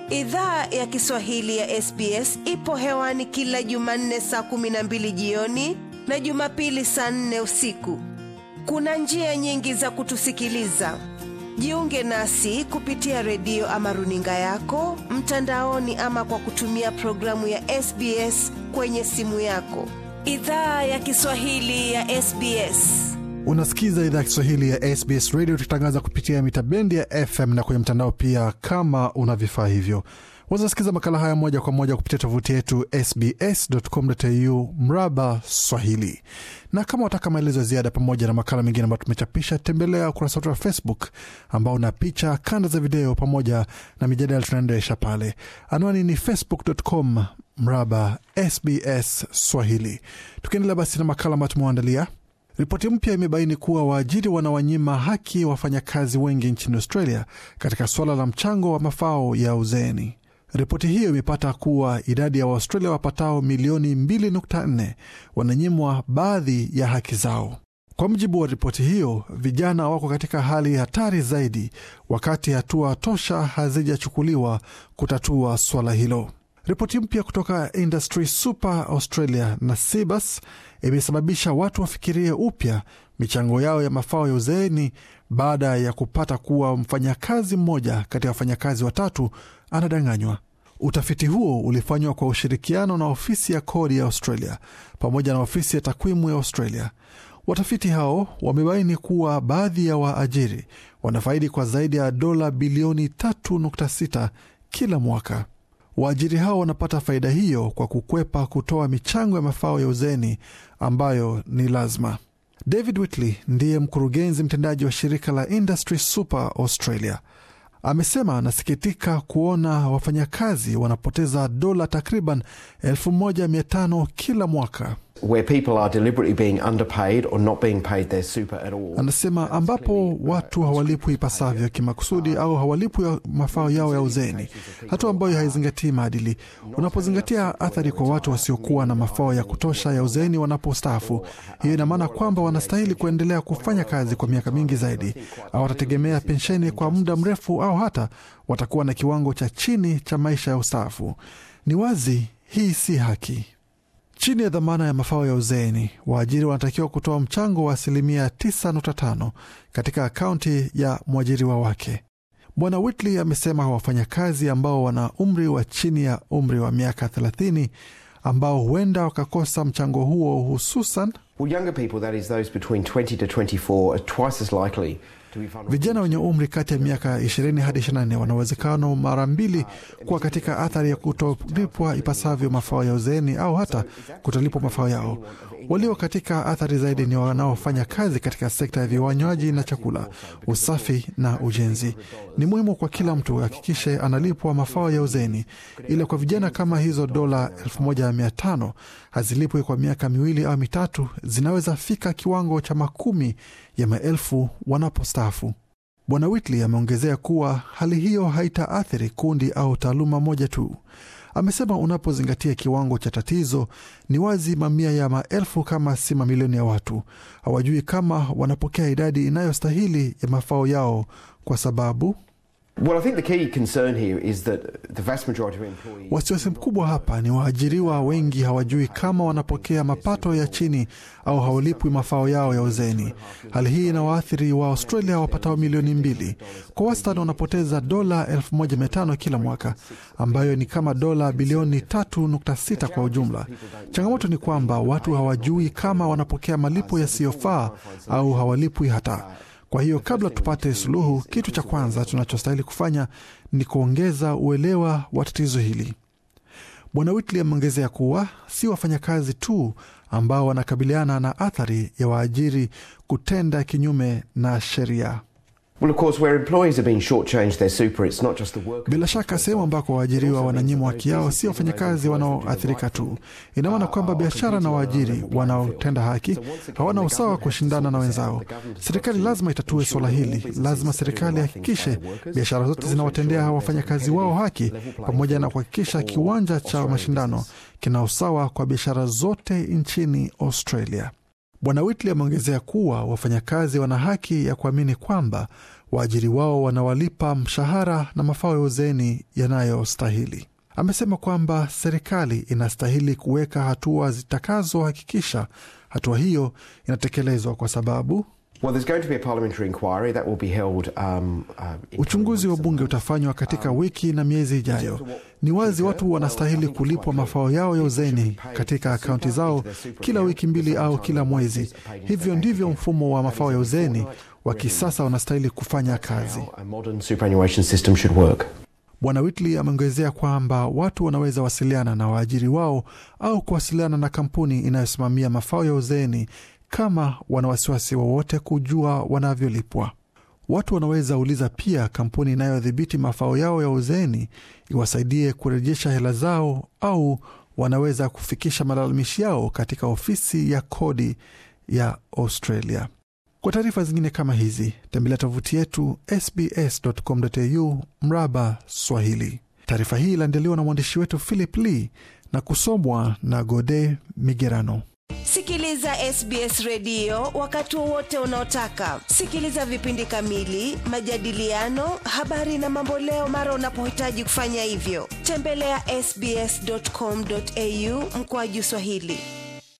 Idhaa ya Kiswahili ya SBS ipo hewani kila Jumanne saa kumi na mbili jioni na Jumapili saa nne usiku. Kuna njia nyingi za kutusikiliza. Jiunge nasi kupitia redio ama runinga yako mtandaoni, ama kwa kutumia programu ya SBS kwenye simu yako. Idhaa ya Kiswahili ya SBS. Unasikiza idhaa ya Kiswahili ya SBS Radio, tukitangaza kupitia mita bendi ya FM na kwenye mtandao pia. Kama una vifaa hivyo, wazasikiza makala haya moja kwa moja kupitia tovuti yetu sbs.com.au mraba Swahili. Na kama wataka maelezo ya ziada pamoja na makala mengine ambayo tumechapisha, tembelea ukurasa wetu wa Facebook ambao una picha, kanda za video pamoja na mijadala tunaendesha pale. Anwani ni facebook.com mraba SBS Swahili. Tukiendelea basi na makala ambayo tumewaandalia Ripoti mpya imebaini kuwa waajiri wanawanyima haki wafanyakazi wengi nchini Australia katika suala la mchango wa mafao ya uzeeni. Ripoti hiyo imepata kuwa idadi ya Waaustralia wapatao milioni 2.4 wananyimwa baadhi ya haki zao. Kwa mujibu wa ripoti hiyo, vijana wako katika hali hatari zaidi, wakati hatua tosha hazijachukuliwa kutatua suala hilo. Ripoti mpya kutoka Industry Super Australia na Cebus imesababisha watu wafikirie upya michango yao ya mafao ya uzeeni baada ya kupata kuwa mfanyakazi mmoja kati ya wafanyakazi watatu anadanganywa. Utafiti huo ulifanywa kwa ushirikiano na ofisi ya kodi ya Australia pamoja na ofisi ya takwimu ya Australia. Watafiti hao wamebaini kuwa baadhi ya waajiri wanafaidi kwa zaidi ya dola bilioni 3.6 kila mwaka. Waajiri hao wanapata faida hiyo kwa kukwepa kutoa michango ya mafao ya uzeni ambayo ni lazima. David Whitley ndiye mkurugenzi mtendaji wa shirika la Industry Super Australia. Amesema anasikitika kuona wafanyakazi wanapoteza dola takriban 1500 kila mwaka. Where people are deliberately being underpaid or not being paid their super at all. Anasema ambapo watu hawalipwi ipasavyo kimakusudi au hawalipwi mafao yao ya uzeni, hatua ambayo haizingatii maadili. Unapozingatia athari kwa watu wasiokuwa na mafao ya kutosha ya uzeni wanapostaafu, hiyo ina maana kwamba wanastahili kuendelea kufanya kazi kwa miaka mingi zaidi, au watategemea pensheni kwa muda mrefu, au hata watakuwa na kiwango cha chini cha maisha ya ustaafu. Ni wazi hii si haki. Chini ya dhamana ya mafao ya uzeeni, waajiri wanatakiwa kutoa mchango wa asilimia 9.5 katika akaunti ya mwajiriwa wake. Bwana Whitley amesema wafanyakazi ambao wana umri wa chini ya umri wa miaka 30 ambao huenda wakakosa mchango huo, hususan Well, younger people, that is those between 20 to 24, are twice as likely to be vulnerable. vijana wenye umri kati ya miaka 20 hadi 24 wana uwezekano mara mbili kuwa katika athari ya kutolipwa ipasavyo mafao ya uzeeni au hata kutolipwa mafao yao. Walio katika athari zaidi ni wanaofanya kazi katika sekta ya vinywaji na chakula, usafi na ujenzi. Ni muhimu kwa kila mtu hakikishe analipwa mafao ya uzeeni, ila kwa vijana kama hizo dola 1500 hazilipwi kwa miaka miwili au mitatu, zinaweza fika kiwango cha makumi ya maelfu wanapostaafu. Bwana Whitley ameongezea kuwa hali hiyo haitaathiri kundi au taaluma moja tu. Amesema unapozingatia kiwango cha tatizo, ni wazi mamia ya maelfu kama si mamilioni ya watu hawajui kama wanapokea idadi inayostahili ya mafao yao kwa sababu Well, I think the key concern here is that the vast majority of employees. Wasiwasi mkubwa hapa ni waajiriwa wengi hawajui kama wanapokea mapato ya chini au hawalipwi mafao yao ya uzeni. Hali hii inawaathiri wa Australia wapatao milioni mbili. Kwa wastani wanapoteza dola 1500 kila mwaka, ambayo ni kama dola bilioni 3.6 kwa ujumla. Changamoto ni kwamba watu hawajui kama wanapokea malipo yasiyofaa au hawalipwi hata. Kwa hiyo kabla tupate suluhu, kitu cha kwanza tunachostahili kufanya ni kuongeza uelewa wa tatizo hili. Bwana Whitley ameongezea kuwa si wafanyakazi tu ambao wanakabiliana na athari ya waajiri kutenda kinyume na sheria. Well, of course, where employees are being shortchanged their super, it's not just the workers. Bila shaka sehemu ambako waajiriwa wananyimwa haki yao si wafanyakazi wanaoathirika tu. Ina maana kwamba biashara na waajiri wanaotenda haki hawana usawa wa kushindana na wenzao. Serikali lazima itatue suala hili. Lazima serikali ihakikishe biashara zote zinawatendea wafanyakazi wao haki, pamoja na kuhakikisha kiwanja cha mashindano kina usawa kwa biashara zote nchini Australia. Bwana Whitley ameongezea kuwa wafanyakazi wana haki ya kuamini kwamba waajiri wao wanawalipa mshahara na mafao ya uzeeni yanayostahili. Amesema kwamba serikali inastahili kuweka hatua zitakazohakikisha hatua hiyo inatekelezwa kwa sababu Well, there's going to be a parliamentary inquiry that will be held. Um, uh, in uchunguzi wa bunge utafanywa katika wiki na miezi ijayo. Ni wazi watu wanastahili kulipwa mafao yao ya uzeni katika akaunti zao kila wiki mbili au kila mwezi. Hivyo ndivyo mfumo wa mafao ya uzeni wa kisasa unastahili kufanya kazi. how a modern superannuation system should work. Bwana Whitley ameongezea kwamba watu wanaweza wasiliana na waajiri wao au kuwasiliana na kampuni inayosimamia mafao ya uzeeni kama wana wasiwasi wowote kujua wanavyolipwa. Watu wanaweza uliza pia kampuni inayodhibiti mafao yao ya uzeeni iwasaidie kurejesha hela zao, au wanaweza kufikisha malalamishi yao katika ofisi ya kodi ya Australia. Kwa taarifa zingine kama hizi tembelea tovuti yetu sbs.com.au mraba Swahili. Taarifa hii iliandaliwa na mwandishi wetu Philip Lee na kusomwa na Gode Migerano. Sikiliza SBS redio wakati wowote unaotaka. Sikiliza vipindi kamili, majadiliano, habari na mamboleo mara unapohitaji kufanya hivyo. Tembelea sbs.com.au mkoaju Swahili.